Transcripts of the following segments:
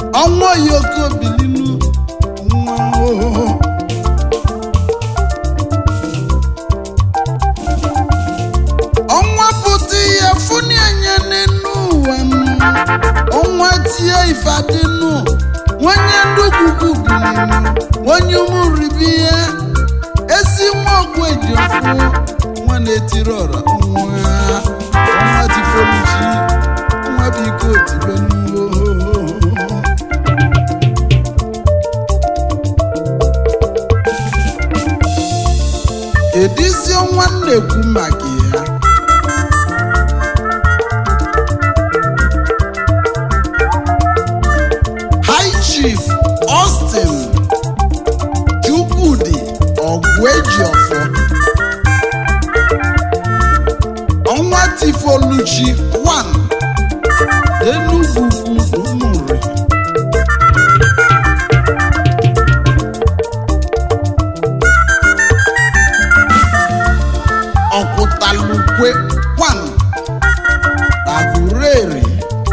ọnwa yoko bilinu nwa ohoho ọnwa pụta ihe funi anya n'enu ụwa m ọnwa tie ifadinu nwanye ndugwugwu bilinu nwanye ụmụribi ihe esi nwa ọgwụ eji ofu nwa na-etiri ọra nwa ọnwa tifoluchi nwa biko tibenu edizi ọnwa na-ekwu maka ya High Chief Austin Chukwudi Ogwejiofor ọnwa Tifoluchi 1 Enugu Ugwu Umuri Ọkwụtalukwe 1 Agureri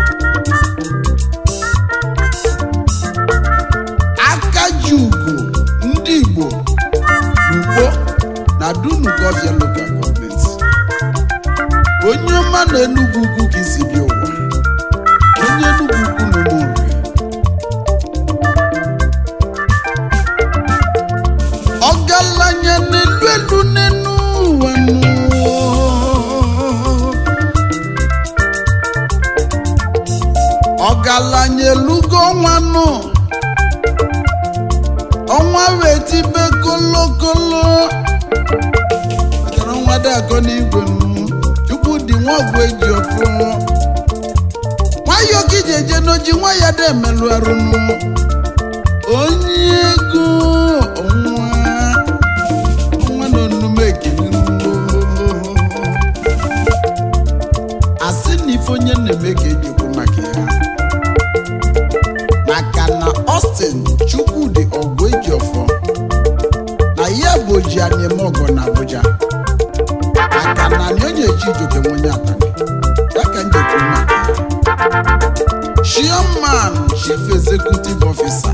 akaji ugo ndị igbo n'ugbo na dunugofia local government onye ọma na enugwu ugwu ka isi bịa ụwa onye enugwu ugwu na ụmụnri ọgaranya n'elu elu n'enu ụwa nụ. ọgaranya elugo ọnwa nụ ọnwa wee tibe kolokolo matara ọnwa dị akọ n'igwe nụ chukwu dị nwa ọgwụ eji ọfụ nwayọ ka iji eje n'oji nwa ya dị emelụ arụ nụ onye ego ọnwa ọnwa na onume ekele nụ asị na ife onye na-eme ka ejikwu maka ya maka na Austin Chukwudi Ogwejiofor na ya bụ oji anyị eme ọgọ na Abuja maka na anyị onye eji ijoke nwenye atani ya ka m jekwu maka ya Chairman Chief Executive Officer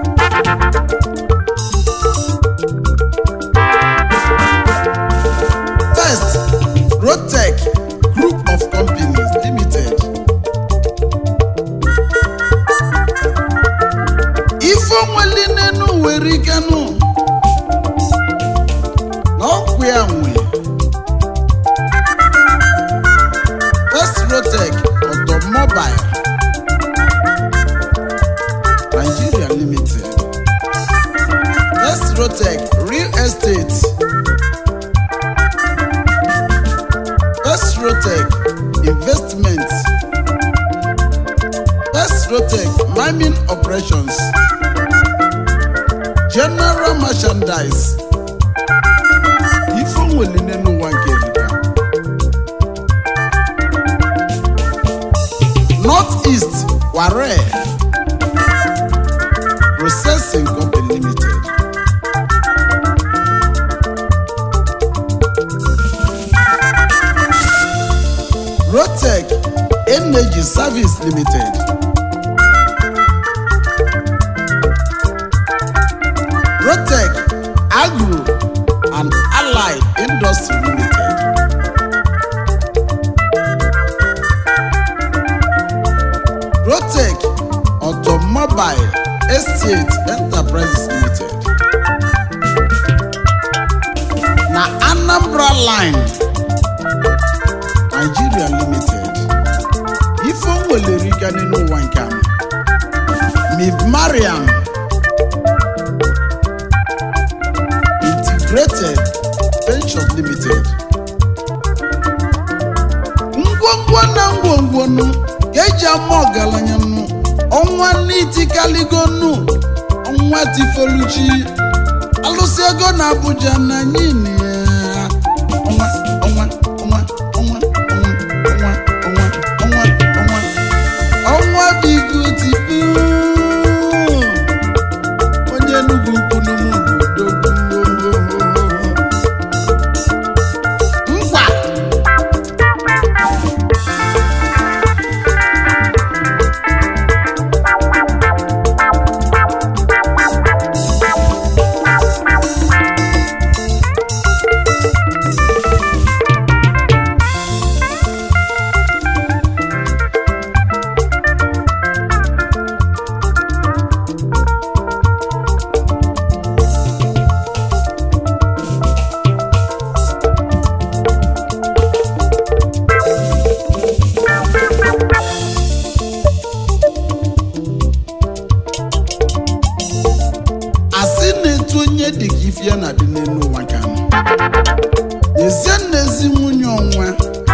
First Rotec Group of Companies Limited ife onweli n'enu were ikenụ na ọkwụ ya nwe First Rotec Automobile Nigeria Limited First Rotec Real Estate First Rotec Investments First Rotec Mining Operations General Merchandise ife onweli n'elu ụwa nke erika North East Ware Processing Company Limited Rotec Energy Service Limited Rotec Agro and Allied Industry Limited. Rotec Automobile Estate Enterprises Limited. Na Anambra Line Nigeria Limited. Ife o nwelere ike n'elu ụwa nke a. Miv Mariam Integrated Ventures Limited. ngwongwo na ngwongwo nụ ka eji ama ọgaranya nụ ọnwa n'itikaligo nụ ọnwa tifoluchi alụsị ego na Abuja na anyị na ya ọnwa ọnwa ọnwa ọnwa ọnwa ọnwa ọnwa ọnwa ọnwa ọnwa bigo tipu onye Enugu ukwu n'ụmụodogwu nkwa dị ka ife ya na-adị n'elu ụwa ka nọ ezie na ezi nwunye ọnwa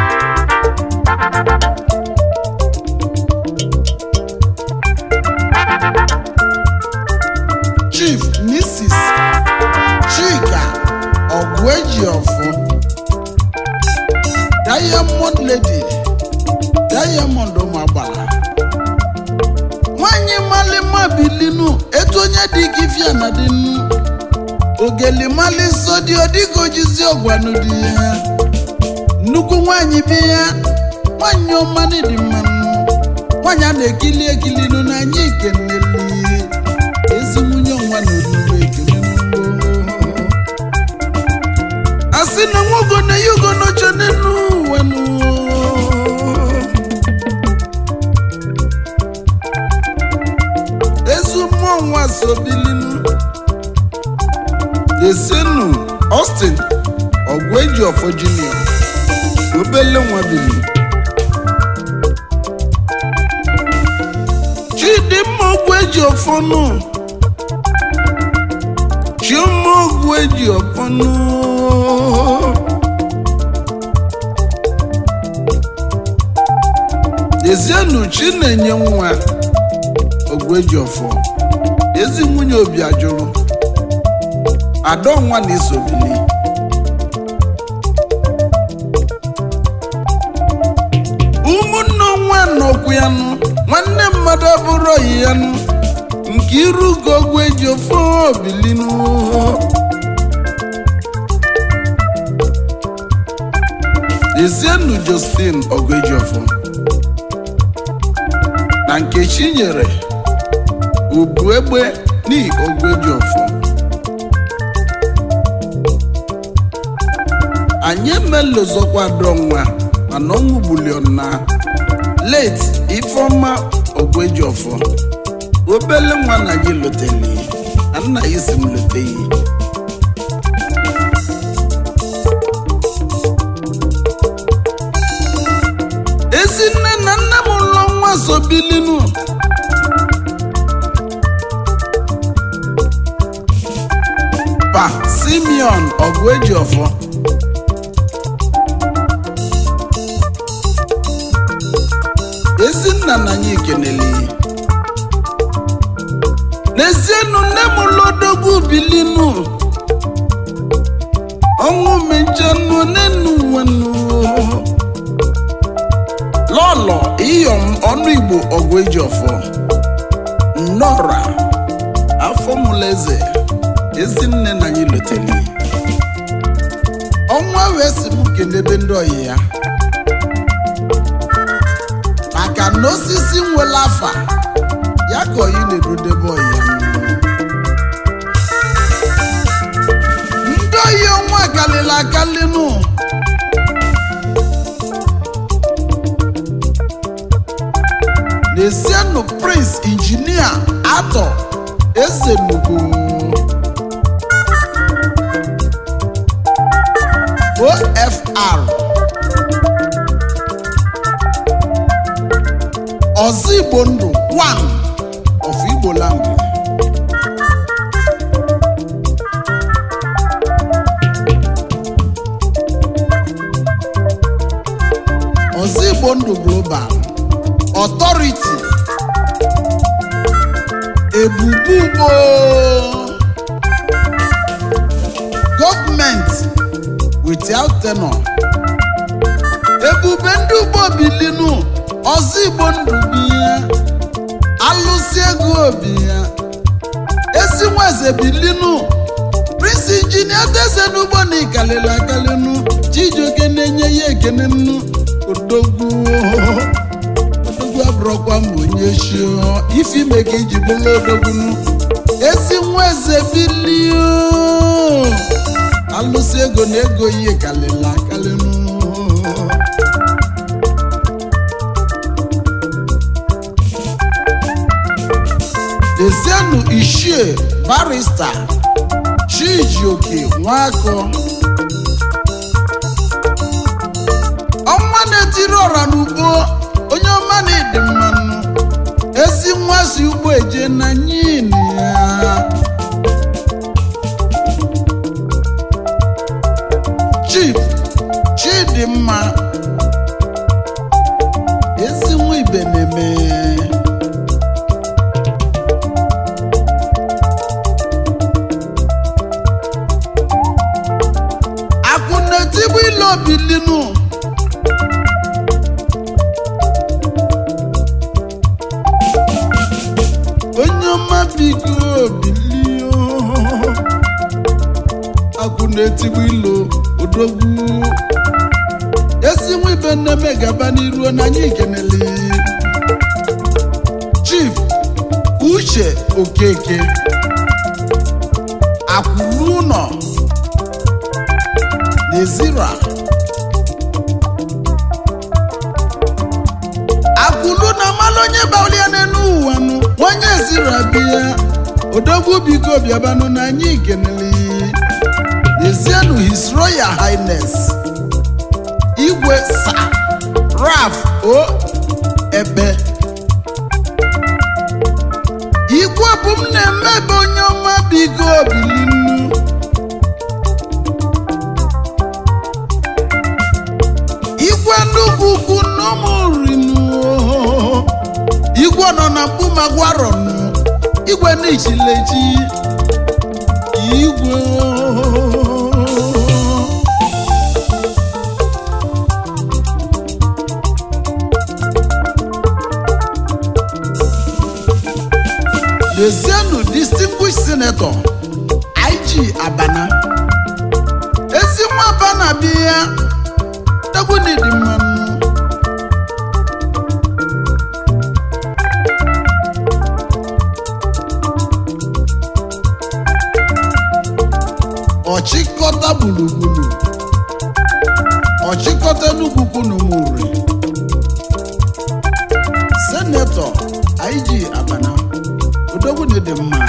chief mrs chika ọgụejiọfụ diamond lady diamond ụmụagbala nwanyị malima bilinu etu onye dị ka ifia na dị nnu ogeli mali nsọ dị ọdịka ojizi ọgwanụ dị ya nnukwu nwanyị bi ya nwanyị ọma dị mmanụ nwanyị a na-ekili ekili nụ n'anya ikeneli ezi nwunye ọnwa na oluwe ekele asị na nwogo na ya ugo n'oche n'elu ụwa nụ ezi mmụọ nwa so bilinu desenu Austin ọgwụeji ọfọ junior obele nwa bili chidimma ogwueji ọfọ nụ chioma ogwueji ọfọ nụ dezienu chinenye nwa ogwueji ọfọ ezi nwunye obi ajụrụ adọnwa na-esobili ụmụnne nwa nọkwu ya nụ nwanne mmadụ abụrụ oyi ya nụ nke iru ugo ogwu eji ofe obilinu ezienu josephine ogejiofo na nkechi nyere ubu egbe ni ogwejiofo anyị emelozokwa dọnwa mana ọnwụ bulion na late ifeọma ogwejiofo obele nwa na gị loteli na nna ya si m loteghị ezi nne na nna m ụlọ nwa sobilinu pa simeon ọgụejiọfọ ezinna na anyị kenele n'ezienụ nne m lodogwu bilinu ọnwụ mechanụ n'enu nwenu lọlọ iyom ọnụ igbo ọgụ eji ọfọ nnọra afọ mụleze ezinne na anyị loteli ọnwa wee si m kenebe ndị ọyị ya maka na osisi nwere afa ya ka oyi na-erodebe ọyị ya ndị oyi ọnwa kalịla akalịnụ n'esienụ prince injinia atọ eze nugo ofr ọzọ igbo ndụ one of igbo land ọzọ igbo ndụ global authority ebubugbo gọọmenti without tenor ebube ndị ugbo bilinu ọzọ igbo ndụ bi ya alụsị ego obi ya ezi nweze bilinu prince injinia teze n'ugbo na ikalili akalinu chijioke na-enye ya ekene nnu odogwu odogwu abụrọkwa ma onye shio ife ime ka iji bụrụ odogbunu ezi nweze bilio alụsị ego na ego ihe kalili akalinu Ezienu Ishie barista Chijioke Nwakọ ọnwa na-etiri ọra n'ugbo onye ọma na-ede mmanụ ezi nwa si ugbo eje na nyin ya ọma biko bilio akụ na-etigbu ilo odogwu esi nwa ibe nneme gaba n'iru na anyị kenele chief uche okeke akwụrụ ụlọ n'ezira akwụlu na mmalụ onye baulia n'elu ụwa nụ onye zira bịa odogwu biko bịabanụ na anyị kenele n'ezienụ his royal highness igwe sa raf o ebe igwe bụ m na-emebe onye ọma biko bilinu igwe nnukwu ukwu n'ụmụrinu igwe nọ na mkpumagwarọnụ igwe n'ichilechi igwe Lezienụ distinguished senator IG Abana ezi nwa Abana bi ya egwu n'ịdị mmanụ ọchịkọta gburugburu ọchịkọta n'ugwukwu n'ụmụri senetọ IG Abana odogwu dị mma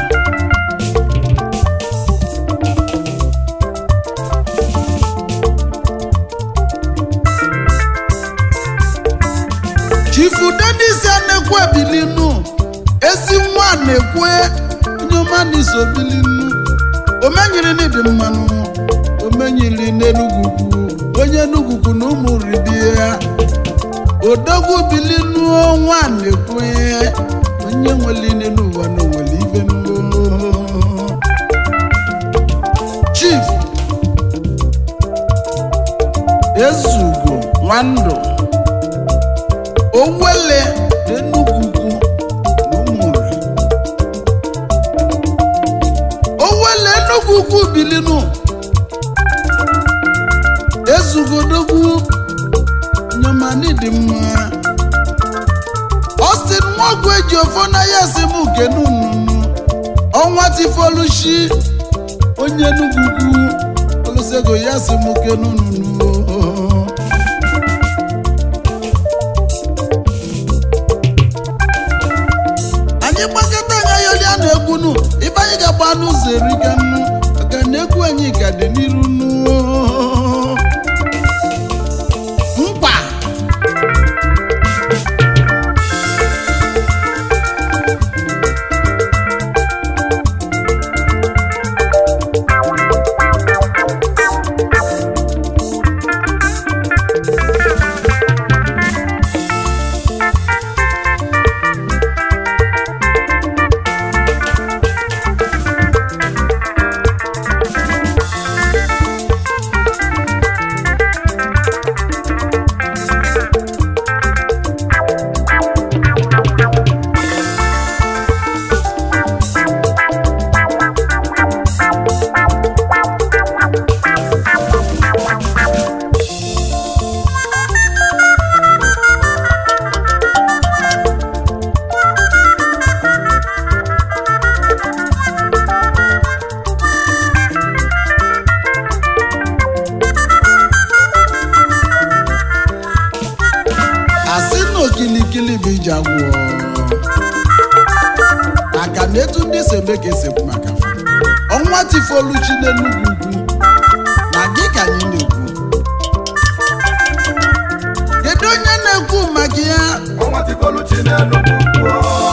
chifu denis anekwu ebilinu ezi nwa na-ekwe nyomanis obilinu omenyiri n'ịdị mmanụ omenyiri n'enugwukwu onye enugwukwu na ụmụ ribie ya odogwu bilinu nwa na-ekwe onye nwere ine n'ụwa na onwere ife n'ụwa chief ezugo nwandụ owele n'enugwukwu n'ụmụri owele enugwukwu bilinu ezugodogwu nyomani dị mma Austin nwogwu eji ofo na ya si m kenununu ọnwa tifolushi onye enugwukwu olosego ya si m kenununu anyị gbakọta anya yolia na egwunu ibe anyị ga-agba n'ụzọ eriga nnu maka na egwu anyị ka dị n'iru nnu mkpa asị na okilikili bụ iji agwọ maka na etu ndị si eme ka esekwu maka fa ọnwa tifoluchi n'enugwu ugwu na gị ka anyị na-ekwu kedu onye na-ekwu maka ya ọnwa tikọluchi n'enugwu ugwu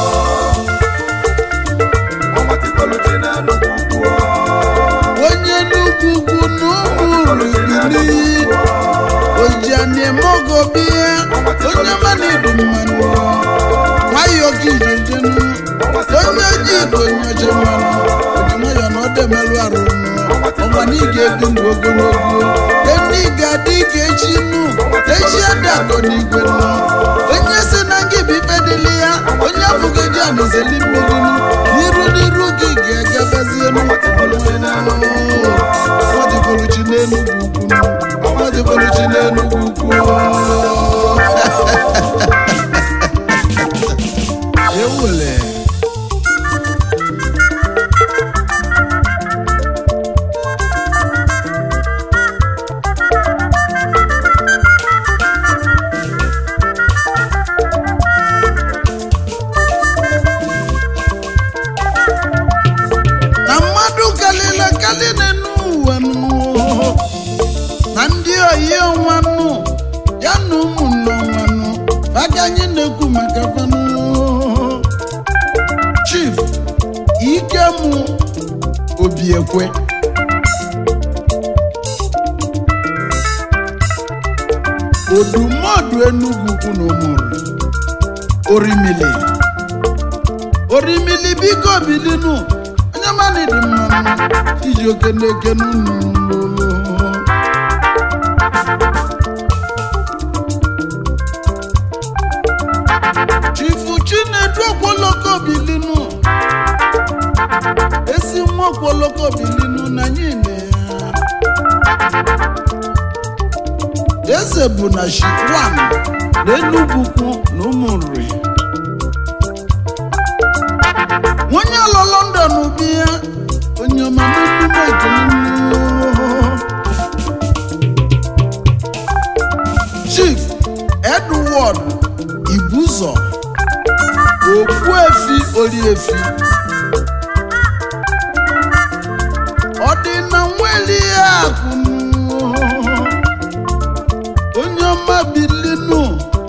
ọnwa tikọluchi n'enugwu ugwu onye n'ugwu ugwu na ụmụ rubili ojianimogobiya onye mana idu mmanụ nwayọọ gị jejenu onye ji ido nyoje mmanụ oji nwayọọ na ọdọ emerụ arụ ọnwa na ị ga-ebi ndụ ogologo eni ga-adị ka echi nụ echi adakọ n'igwe nụ onye si na ngị bụ ife dịlị ya onye afụgị dị anụzeli mmiri nụ aka anyị na-ekwu maka fanụ chief ikem obiekwe odumodu enugwu kwu na ụmụrụ orimili orimili biko bilinu onye mmadụ dị mmanụ iji oke na-eke n'ụlọ chifu chinedu okwoloko bilinu esi nwa okwoloko bilinu na anyị na ya eze bụ na shikwan na enugwukwu na ụmụnri onye alọ london bi ya onye ọma n'emume ekele chief edward ibuzọ okpuefi oriefi ọ dị na nweli ya akụ onye ọma bilinu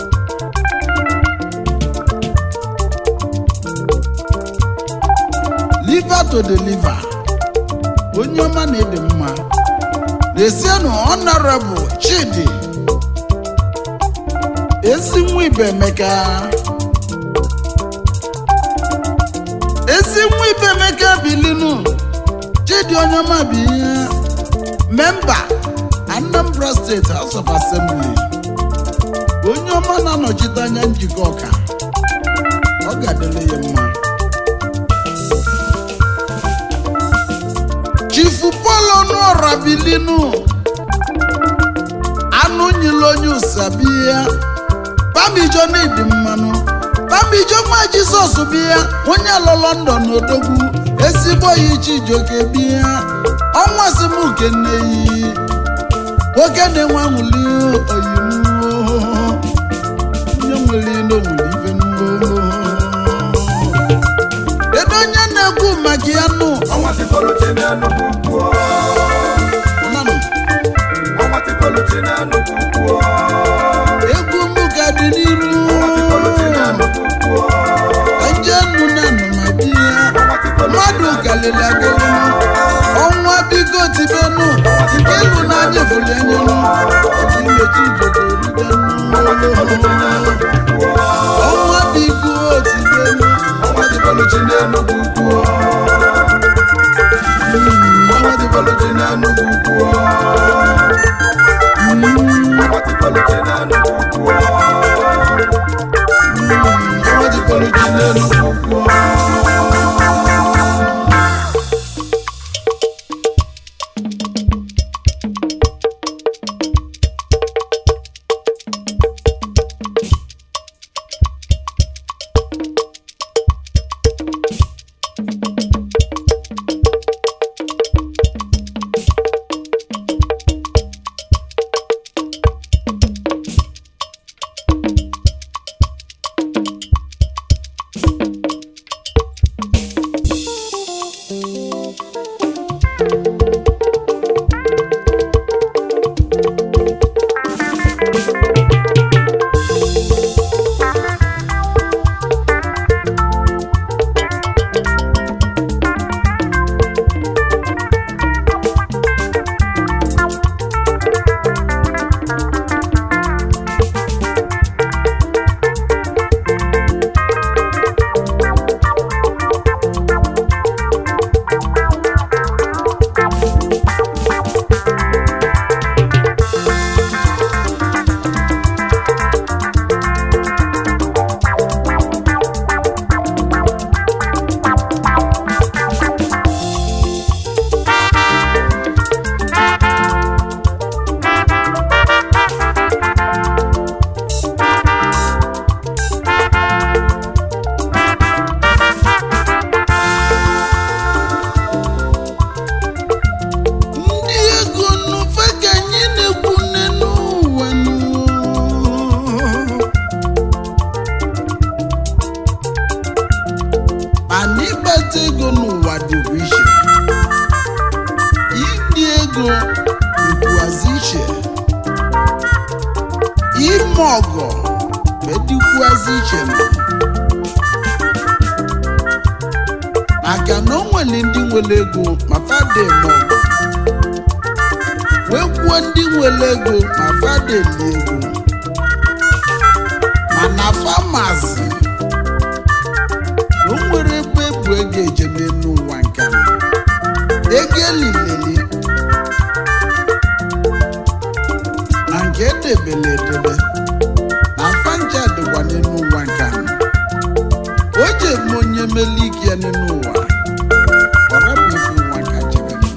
liver to deliver onye ọma na-ede mma na-esienụ honorable chidi ezi nwa ibe emeka ezi nwa ibe emeka bilinu chidi onye ọma bụ ihe memba anambra steeti house of assembly onye ọma na-anọchite anya njikọ ọka ọ ga-adịrị ya mma chifu pọl ọnụọra bilinu anụ nyila onye ụsabia bamijo na-edi mmanụ bamijo nwa jizọs bịa onye alọ london odogwu ezigbo ya ichijoke bịa ọnwa simuke nneyi nwoke na-enwe anwụli oyimuo onye nwere ilo nwere ife nuo kedu onye na-ekwu maka ya nụ ọnwa tikọluchi n'enugwu kwuo ọnanụ ọnwa tikọluchi n'enugwu kwuo egwu m ka dị n'iru ọnwa tikọluchi n'enugwu kwuo ka nje nnu na nnụmabịa ọnwa tikọluchi mmadụ kalịrị agalị ọnwa biko tibenu ilu na anya fụli anyelu imechi ijodo ọnwa tikọluchi rugenu n'enugwu kwuo ọnwa biko tibenu ọnwa tikọluchi n'enugwu kwuo ọnwa tikọluchi n'enugwu kwuo ọnwa tikọluchi n'enugwu kwuo ọnwa tikọluchi n'enugwu kwuo dịgasị iche nọ maka na o nwere ndị nwere ego ma fada eme ọgụ wee kwuo ndị nwere ego ma fada eli ego mana famasi na o nwere ebe ebu ego ejebe n'ụwa nke a. ego elileli na nke edebele edebe na fanja dịkwa n'elu ụwa nke a. o ji eme onye mele ike ya n'elu ụwa ọ rapụ ife ụwa ka jebere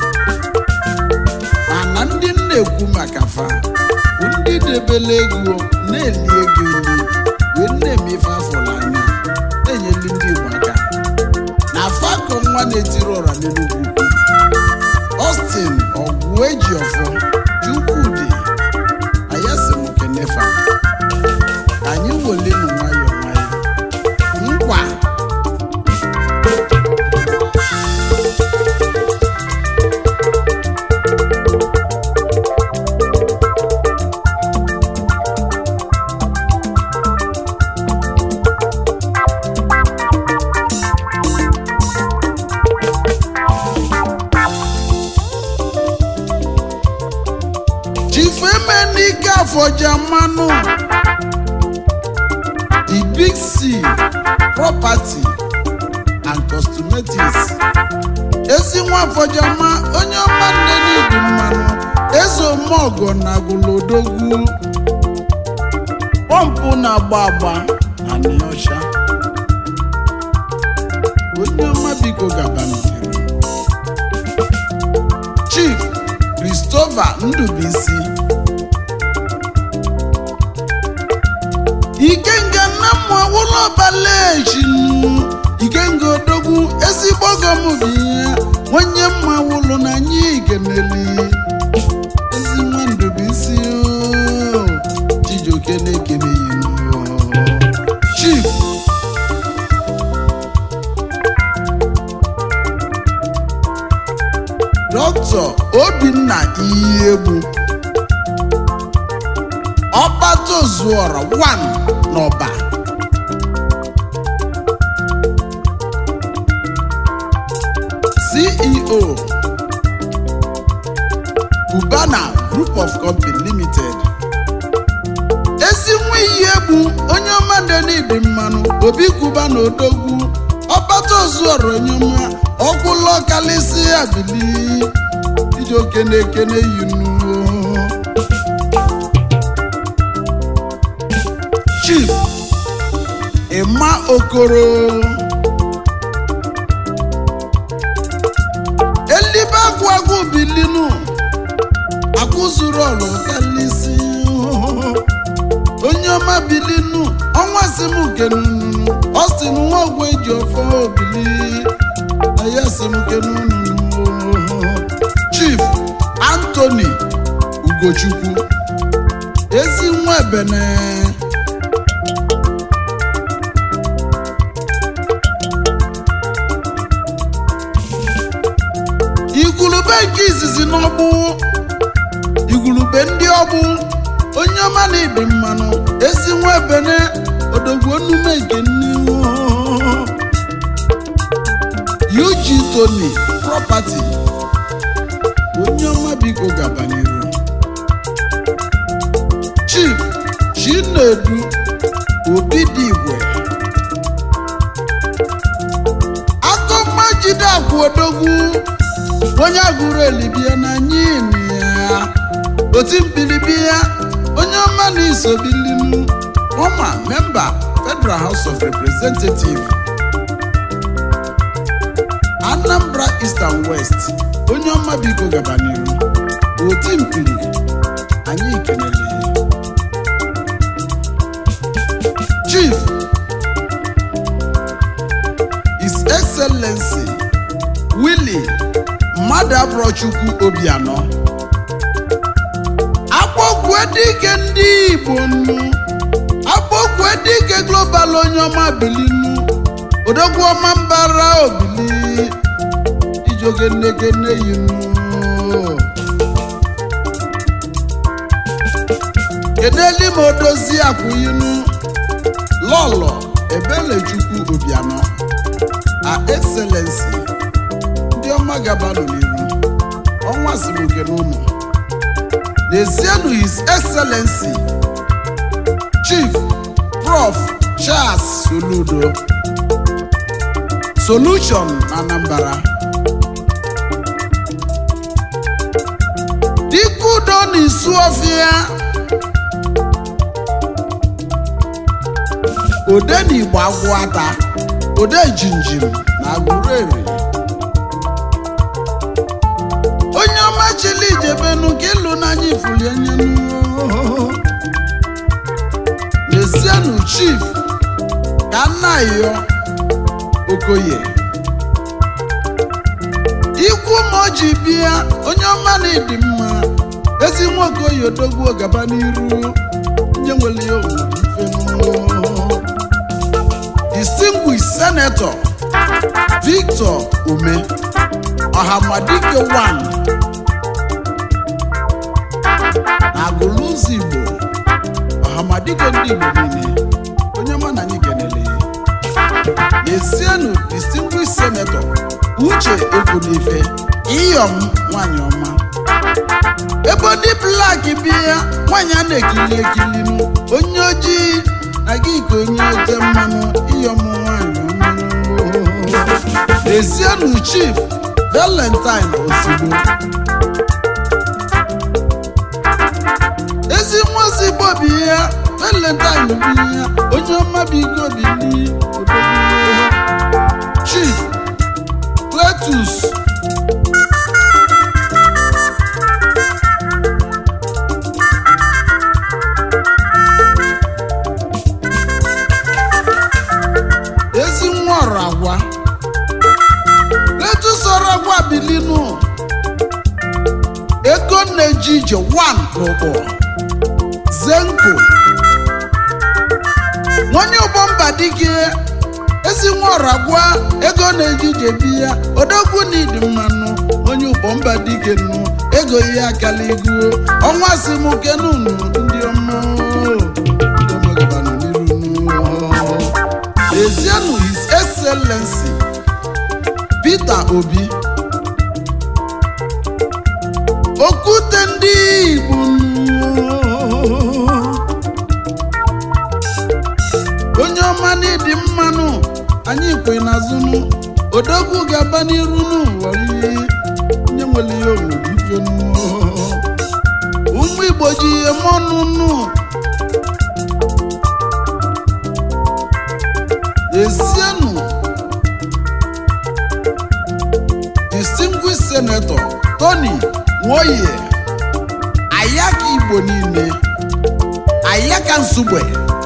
mana ndị m na-ekwu maka fa bụ ndị debele ego na-eli ego eli wee na-eme ife afọla anya na-enyeli ndị Igbo aka na fako nwa na-etiri ọra n'Enugwu ukwu Austin ọgwụ eji ọfọ Chukwudị ayasịm kenefa anyị welenu nwayọ nwayọ nkwa chifemenike afọja mmanụ the big c property and cosmetics ezi nwa afọjama onye ọma nne n'ibu mmanụ eze omeọgọ na agụlodogwu pọmpụ na-agba agba na nịọcha onye ọma biko gaba n'iru chief christopher ndubuisi ikenga nna mmụ awụlọ balejinu ikenga odogwu ezigbo ọgọm bụ ihe onye mma wụlụ na anyị igeneli ezi nwa ndubuisi o, chijioke na-ekene yinu chief dọkịta obinna iyiegbu ọkpata ozuọra 1 n'ọba ceo cubana group of company limited ezi nwa iyi egbu onye ọma denidi mmanụ obi kuba na odogwu ọkpata ozuọra onye ọma ọkwụlọ kalịsị abili iji okene ekene yinu chief ịma okoro elibe agwụ agwụ bilinu akụzuru ọlụ kalịsị onye ọma bilinu ọnwa si m kenunu ọ sị m nwa ogwe eji ọfọ obili na ya si m kenunu chief anthony ugochukwu ezi nwa ebene igwulube nke izizi n'ọgbụ igwulube ndị ọgbụ onye ọma na ịdị mmanụ ezi nwa ebene odogwu onume nke n'ihu UG Tony property onye ọma biko gaba n'iru chief chinedu obi dị igwe akọmma jide akwa odogwu onye agụrụ elibia na nyini ya oti mbilibia onye ọma na isobilinu ọma memba federal house of representative anambra east and west onye ọma biko gaba n'iru oti mpiri anyị kenele chief his excellency willie mmadụ abụrọchukwu obianọ akpọkwu dike ndị igbo nnu akpọkwu dike global onye ọma bilinu odogwu ọma mbara obili ijoge nnegene yinu kedeli ma odozi akwụyinu lọlọ ebelechukwu obianọ a excellency ndị ọma gabanụ n'iru ọnwa siri oge n'ụlọ n'ezienụ his excellency chief prof charles soludo solution na anambra dikudo na isu ọfịa ode na igbo agwụ ata ode jinjim na agụrụeri onye ọma chili ijebenu ka ịlụ n'anya ifuli enyenu n'ezienụ chief ka nna yọ okoye ikwu ma o ji bịa onye ọma na ịdị mma ezi nwa okoye odogwu gaba n'iru nye nwere ya omume distinguished senator victor ume ọhamadike 1 na agụlụzọ igbo ọhamadike ndị igbo niile onye ọma na anyị kenele n'ezienụ distinguished senator uche ekwunife iyom nwanyị ọma ebe ndị blak bịa nwanyị a na-ekili ekilinu onye ojii na gị ka onye oje mmanụ iyom nwanyị ọma n'ezienụ chief valentine ozugbo ezi nwa ozigbo bụ ihe valentine bụ ihe onye ọma bụ ike obili chief cletus ezi nwa ọrụ agwa cletus ọrụ agwa bilinu ego na-eji ije 1 n'ụgbọ zenko onye ụgbọ mba dike ezi nwa ọra gwa ego na-eji ije bi ya odogwu na ịdị mmanụ onye ụgbọ mba dike nụ ego ihe akala ego ọnwa si m kenunu ndị ọma ndị ọma gabanụ n'iru nụ. Ezienụ his excellency Peter Obi okwute ndị Igbo onye ọma n'ịdị mmanụ anyị kwe n'azụnụ odogwu ga-aba n'iru n'ụwa ihe nye nwere ihe obodo ife ụmụ Igbo ji ihe mọnụ nụ ezienụ distinguished senator Tony Nwoye ayaka Igbo niile ayaka nsugbe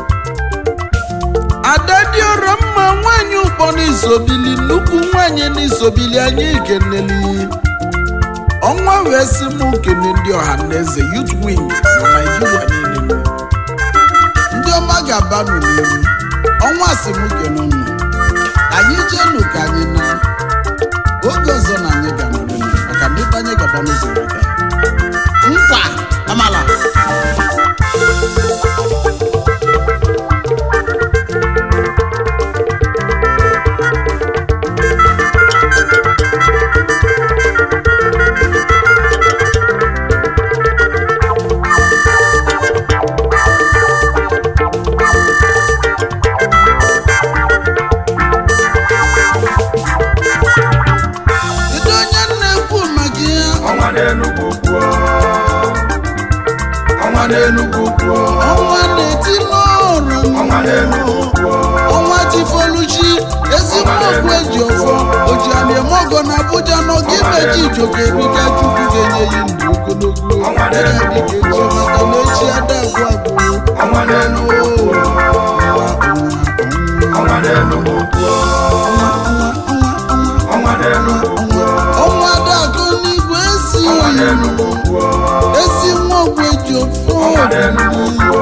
adadiọrọ mma nwanyị ụkpọ n'isobili nnukwu nwanyị n'isobili anyị keneli ọnwa wee sị m kene ndị ọha na eze youth wing na naijiria niile ndị ọma ga-abanụ n'ihu ọnwa sị m kene unu anyị jeenụ ka anyị na oge ọzọ na anyị ga-anọrịnụ maka na ibe anyị gaba n'ụzọ wega nkwa amala kedu onye na-ekwu maka ihe ọnwa n'enugwu kwuo ọnwa n'enugwu kwuo ọnwa na-eti n'ọrụ ọnwa n'enugwu kwuo ọnwa tifoluchi ezigbo okwu eji ọfọ oji aliemogo na abuja n'oge imeji ijoke ebiga chukwu ga-enye ya ndụ ogologo Ọnwa ya na-enu dịka echi maka na echi ada agwụ agwụ ọnwa n'enugwu kwuo ọnwa n'enugwu kwuo ọnwa n'enugwu kwuo ọnwa adakụ n'igwe esi ọnwa n'enugwu kwuo esi nwa ogwu eji ọfọ ọnwa n'enugwu kwuo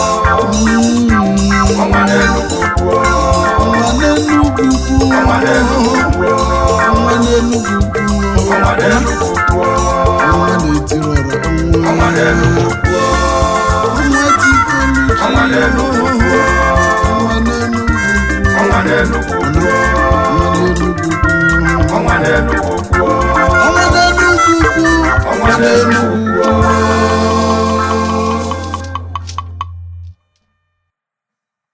ọnwa n'enugwu kwuo ọnwa n'enugwu kwuo ọnwa n'enugwu kwuo ọnwa n'enugwu kwuo ọnwa n'enugwu kwuo ọnwa na-etiri ọra ọnwa ọnwa n'enugwu kwuo ọnwa tifoluchi ọnwa n'enugwu kwuo ọnwa n'enugwu n'Enugwu kwuo. ọnwa n'Enugwu ukwu Ọnwa n'Enugwu kwuo. ọnwa n'Enugwu ukwu Ọnwa n'Enugwu